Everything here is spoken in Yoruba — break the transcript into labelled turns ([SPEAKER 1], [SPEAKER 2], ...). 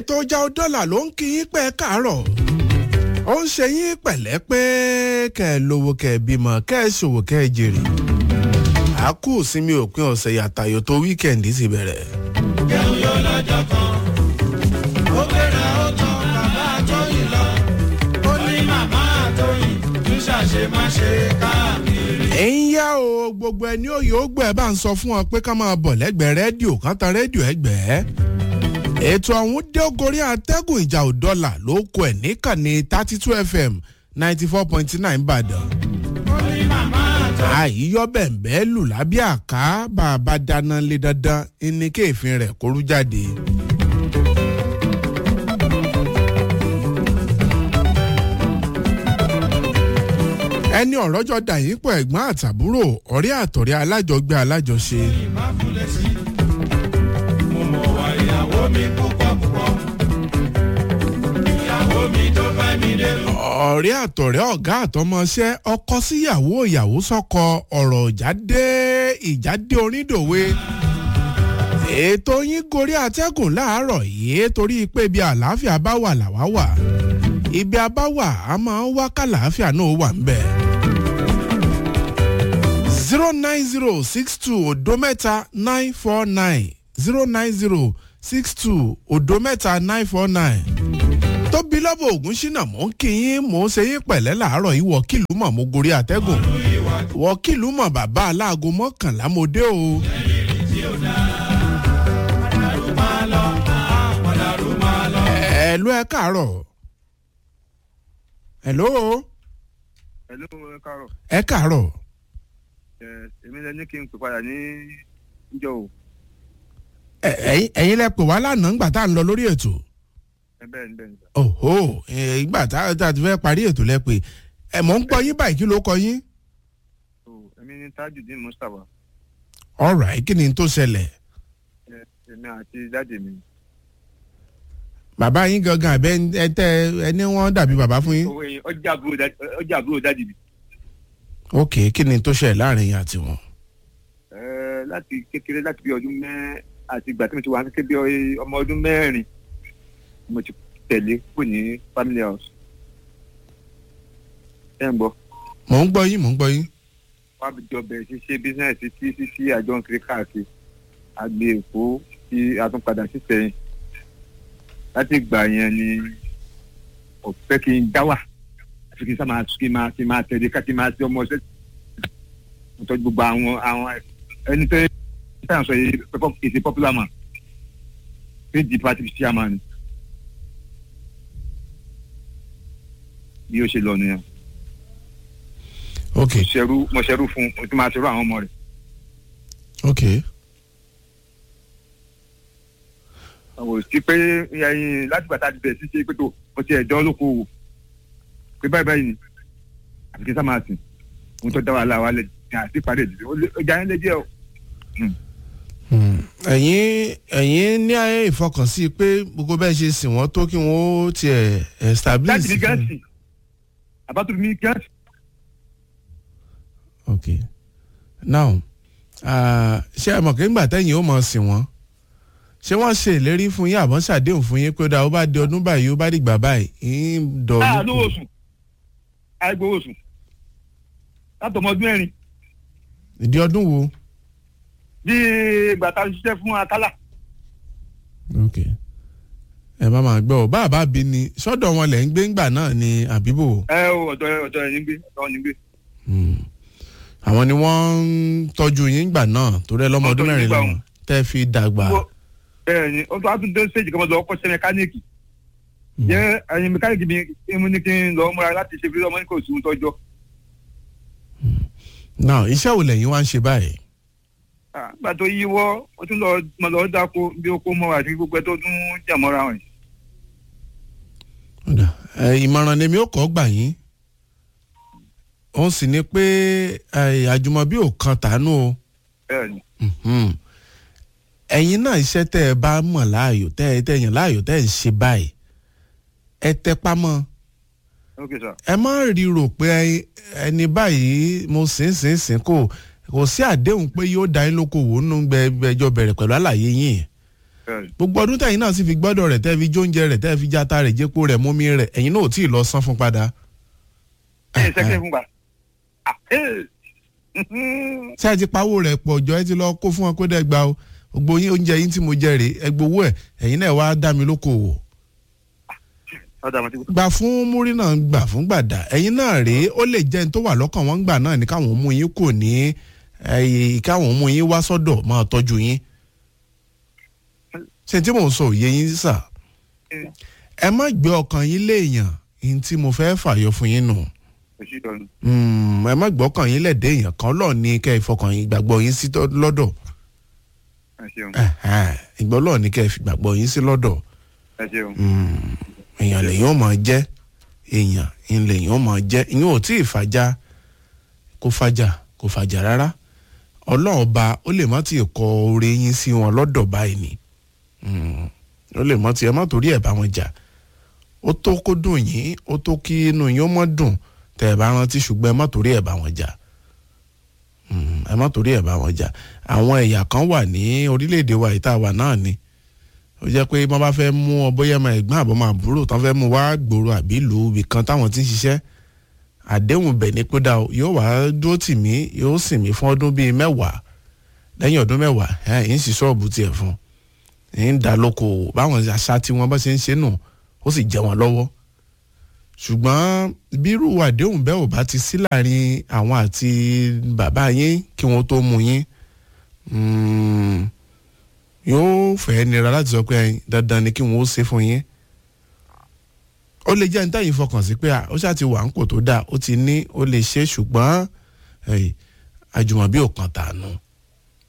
[SPEAKER 1] tó já ọ dọ́là ló ń kí yín pẹ́ káàárọ̀ ó ń ṣe yín pẹ̀lẹ́ pé kẹ́ ẹ lówó kẹ́ ẹ bímọ kẹ́ ẹ ṣòwò kẹ́ ẹ jèrè àákú sinmi òpin ọ̀sẹ̀ yàtàyò tó wíkẹ̀ndì sì bẹ̀rẹ̀.
[SPEAKER 2] jẹun yóò lọ́jọ́ kan ó gbéra ó tán bàbá àtọ́yìn lọ ó ní màmá àtọ́yìn tún ṣàṣemáṣe káàkiri.
[SPEAKER 1] ẹ ń yá o gbogbo ẹni òye ó gbọ́ ẹ bá ń sọ fún ọ pé ká máa bọ̀ lẹ́gbẹ̀ẹ́ rédíò kan tan rédíò ẹgbẹ́ ètò ọ̀hún dé gorí atẹ́gùn ìjà òdọ́là ló kọ ẹ̀ níkànnì thirty two fm ninety four point nine ìbàdàn
[SPEAKER 2] ó ní màmá àtọ́yìn.
[SPEAKER 1] àìyọ́ bẹ̀m̀bẹ́ lù lábẹ́ àká bá a bá dáná lé dandan ní kéèfin rẹ̀ kórú jáde. ẹni ọ̀rọ̀jọ́ dà yín pọ̀ ẹ̀gbọ́n àtàbúrò ọ̀rẹ́ àtọ̀rẹ́ alájọgbé alájọṣe.
[SPEAKER 2] ìmáfúlẹ̀ sí mo mọ̀ wá ìyàwó mi púpọ̀ púpọ̀ ìyàwó mi tó bá mi dé lọ.
[SPEAKER 1] ọ̀rẹ́ àtọ̀rẹ́ ọ̀gá àtọmọṣẹ́ ọkọ síyàwó ìyàwó sọ́kọ ọ̀rọ̀ ìjáde ìjáde onídòwe. ètò yín gorí atẹ́gùn láàárọ̀ yìí torí pé ibi àlàáfíà bá wà làwá wà ibi abá wà á máa ń wá kàlàáfíà náà wà ń bẹ̀. zero nine zero six two odo mẹ́ta nine four nine zero nine zero six two odo mẹ́ta nine four nine tóbi lọ́bọ̀ ògùn ṣínà mò ń kí yín mò ń ṣe yín pẹ̀lẹ́ làárọ̀ yìí wọ́kìlú mọ̀ mo gorí àtẹ́gùn wọ́kìlú mọ̀ bàbá aláàgọ́ mọ́kànlá mo dé o. ẹ̀lú ẹ káàárọ̀ ẹ̀lú
[SPEAKER 3] Hello, ẹ káàárọ̀.
[SPEAKER 1] ẹ káàárọ̀
[SPEAKER 3] Ẹ, èmi lẹ ní kí n pè padà ní ìjọ o.
[SPEAKER 1] Ẹ- ẹ̀yin ẹ̀yin lẹ pè wá lánàá ńgbà tá à ń lọ lórí ètò
[SPEAKER 3] Ẹ bẹ́ẹ̀ ni bẹ́ẹ̀ ni. sà.
[SPEAKER 1] òhò ẹ̀, ìgbà tá tá a ti fẹ́ parí ètò lẹ pé ẹ̀ mọ̀ ń gbọ́ yín báyìí kí ló kọ yín.
[SPEAKER 3] So, èmi ní Tajudeen Mustapha.
[SPEAKER 1] ọ̀rọ̀ kí ni tó ṣẹlẹ̀
[SPEAKER 3] Ẹ, èmi àti dáàdì mi.
[SPEAKER 1] bàbá yín gangan àbẹ ẹ tẹ ẹni wọn dàbí bàbá fún yín.
[SPEAKER 3] Owó yẹn ọjà àbúrò dáàdì ọjà àbúrò dáàdì mi.
[SPEAKER 1] ok kí ni tó ṣẹlẹ̀ láàrin yín àti wọn.
[SPEAKER 3] Ẹ, láti kékeré láti bí ọdún mẹ́ àti ìgbà tí mo ti wà kékeré bí ọ- ọmọ ọdún mẹ́rin mo ti tẹ̀lé kù ní family house. Ẹ ń gbọ́.
[SPEAKER 1] mò ń gbọ́ yín mò ń gbọ́ yín.
[SPEAKER 3] wọ́n á jọ bẹ̀rẹ̀ sí ṣe bísíǹsì tí sí sí àjọ ń kiri káàkiri àgbè èkó tí a tún padà sí sẹ́yìn láti ìgbà yẹn ni kò fẹ́ kí n dá wà àfi kí n sá máa kí n máa kí n máa tẹ̀lé ká kí n máa ti ọmọ ṣẹ́ mo tọ́jú gbogbo àwọn àwọn ẹni tó ń tàn sọ yìí pẹ́pọ́ èsì popular man pdp party chairman bí ó ṣe lọ nìyẹn
[SPEAKER 1] ok
[SPEAKER 3] mo ṣerú mo ṣerú fún mo ti máa ṣerú àwọn ọmọ rẹ̀.
[SPEAKER 1] ok
[SPEAKER 3] àwọn sí pé ẹyin láti bàtà ti bẹ̀rẹ̀ sí ṣe pé tó o ti ẹ̀dọ́ lóko wò pé báyìí báyìí ni àfi kí n sá máa sìn ohun tó dá wàhálà wa lẹ ní àti ìpàdé ìdílé ó lé- ó jà yín lé díẹ̀ o.
[SPEAKER 1] Hmm. ẹ̀yin ẹ̀yin ní ayé ìfọkànsí pé gbogbo bẹ́ẹ̀ ṣe sìn wọ́n tó kí wọ́n ó tiẹ̀ establish.
[SPEAKER 3] láti ní gẹ́ǹsì àbátúrú ní gẹ́ǹsì.
[SPEAKER 1] ok now ah, ṣé ẹ mọ̀ kí ńgbà tẹ́yìn ó mọ̀ sìn wọ́n ṣé wọ́n ṣe ìlérí fún yín àbọ̀ ṣàdéhùn fún yín pé ó dáa ó bá di ọdún báyìí ó bá dìgbà báyìí ń dọ̀
[SPEAKER 3] a
[SPEAKER 1] ọ́
[SPEAKER 3] lówó oṣù àìgbowó oṣù láti ọmọ ọdún mẹ́rin
[SPEAKER 1] ìdí ọdún wo.
[SPEAKER 3] bí ìgbà tá a ṣiṣẹ́ fún akálà
[SPEAKER 1] ok ẹ bá máa gbọ́ ọ bá a bá bí ni sọ́dọ̀ wọn lẹ̀ ń gbé ńgbà náà ni àbíbò
[SPEAKER 3] ẹ o ọ̀dọ̀ ọ̀dọ̀ ẹ̀ ní gbé ọ̀dọ̀ ẹ̀ ní gbé.
[SPEAKER 1] Hmm. àwọn ni wọ́n ń tọ́jú yín ńgbà náà torí ẹ lọ́mọ
[SPEAKER 3] Wọ́n
[SPEAKER 1] ọdún
[SPEAKER 3] tọ́jú
[SPEAKER 1] mẹ́rin
[SPEAKER 3] nígbà
[SPEAKER 1] lọ́wọ́ tẹ́ fi dàgbà.
[SPEAKER 3] Wo- bẹ́ẹ̀ ni ó tún á tún dé stage kan lọ kọ́ ṣe mẹkáníìkì jẹ́ ẹyin mẹkáníìkì mi mú ní kí n lọ múra láti ṣe fílẹ̀ ọmọ ní kò sí ohun tọ́jọ́.
[SPEAKER 1] now iṣẹ́ wo lẹ́yìn wá ń ṣe báyìí.
[SPEAKER 3] àgbà tó yíwọ́ ó tún lọ mọ lọ dáko bí ó kó mọ́ àti gbogbo ẹ tó tún jà mọ́ra wọn.
[SPEAKER 1] Ọ̀dà, ẹ, ìmọ̀ràn lèmi ò kọ́ gbà yín òun sì ni pé ẹ, àjùmọ̀bí ò kan tàánú o
[SPEAKER 3] bẹ́ẹ̀ ni
[SPEAKER 1] Mhm. ẹ̀yin náà iṣẹ́ tẹ́ ẹ bá mọ̀ láàyò tẹ́ ẹ tẹ́ yàn láàyò tẹ́ ẹ ń ṣe báyìí ẹ tẹpá mọ́
[SPEAKER 3] ok sir
[SPEAKER 1] ẹ má rí rò pé ẹ- ẹni báyìí mo sìn sìn sìn kò kò sí àdéhùn pé yóò dá yín lóko wò nínú gbẹgbẹjọ bẹ̀rẹ̀ pẹ̀lú àlàyé yín
[SPEAKER 3] bẹ́ẹ̀
[SPEAKER 1] gbogbo ọdún tẹ̀yìn náà sì fi gbọ́dọ̀ rẹ̀ tẹ́ fi jóúnjẹ rẹ̀ tẹ́ fi játa rẹ̀ jẹ́pọ̀ rẹ̀ mómi rẹ̀ ẹ̀yin náà ò tí ì lọ san fún padà.
[SPEAKER 3] ẹ ṣẹ́kẹ́ fún wa. Ah, eh.
[SPEAKER 1] ṣé ẹ ti pawó rẹ̀ pọ̀ jọ ẹ ti lọ kó fún wọn kó dẹ́ gba o gbogbo yín oúnjẹ yín tí mo jẹ rèé ẹ gbowó ẹ̀ ẹ̀yin náà wá dá mi lókòwò.
[SPEAKER 3] ọ̀dà àmọ́ tí kò
[SPEAKER 1] gbà fún múrí náà gbà fún gbàdá ẹ̀yin náà rèé ó lè jẹ́ ní tó wà lọ́kàn wọn gbà náà ní káwọn mú yín kò ní ẹ̀yìn káwọn mú yín wá sọ́dọ̀ máa tọ́jú yín ṣe tí mò ń sọ òye yín sà ẹ má gbé ọkàn yín léèyàn yín tí mo fẹ́ fàyọ fún yín nù
[SPEAKER 3] sí ìtọ́nu.
[SPEAKER 1] Mm, ẹ má gbọ́kàn yín lẹ́dẹ̀ èèyàn kan lọ́ọ̀ ní kẹ́ ẹ fọkàn yín gbàgbọ́ yín sí tọ́- lọ́dọ̀
[SPEAKER 3] ẹ ṣeun
[SPEAKER 1] Ẹ̀hẹ́n, ìgbọ́ lọ́ọ̀ ní kẹ́ ẹ fi gbàgbọ́ yín sí lọ́dọ̀
[SPEAKER 3] ẹ ṣeun.
[SPEAKER 1] Mm, èèyàn lèyìn ó máa jẹ́ èèyàn ń lèyìn ó máa jẹ́ ìyẹn ò tí ì fàjà kó fàjà kó fàjà rárá ọlọ́run ọba ó lè má ti kọ oore yín sí wọn lọ́dọ̀ báyìí ni Mm, ó lè má ti ẹ má torí ẹ̀ bá wọn jà ó tó kó dùn yín ó tó kí inú yín ó mọ́ dùn tẹ́ ẹ bá rántí ṣùgbọ́n ẹ má torí ẹ̀ bá wọn jà Mm, ẹ má torí ẹ̀ bá wọn jà àwọn ẹ̀yà kan wà ní orílẹ̀-èdè wa ìta wà náà ni ó jẹ́ pé wọ́n bá fẹ́ mú ọ bóyá ọmọ ẹ̀gbọ́n àbọ̀ máa búrò tán fẹ́ mú wá gbòòrò àbí ìlú ibì kan táwọn ti ń ṣiṣẹ́ àdéhùn bẹ̀ ní kódà o, yóò wá dúró tì mí yóò sìn mí fún ọdún bíi mẹ́wàá lẹ́yìn ọdún mẹ́wàá ẹ̀ ń sì ṣọ́ọ̀bù tiẹ̀ fún ń dá lóko òwò báwọn àṣà tí wọ́n bá ṣe ń ṣe nù ó sì jẹ wọn lọ́wọ́ ṣùgbọ́n bírú àdéhùn bẹ́ẹ̀ ò bá ti sí láàrin àwọn àti bàbá yín kí wọ́n tó mú yín mm, yóò fẹ́ nira láti sọ pé ẹyin dandan ni kí wọ́n ó ṣe fún yín ó lè jẹ́ ní táyì fọkàn sí pé à, ó ṣáà ti wà ń pò tó dáa ó ti ní ó lè ṣe ṣùgbọ́n ẹ̀yìn àjùmọ̀bí ò kan tànù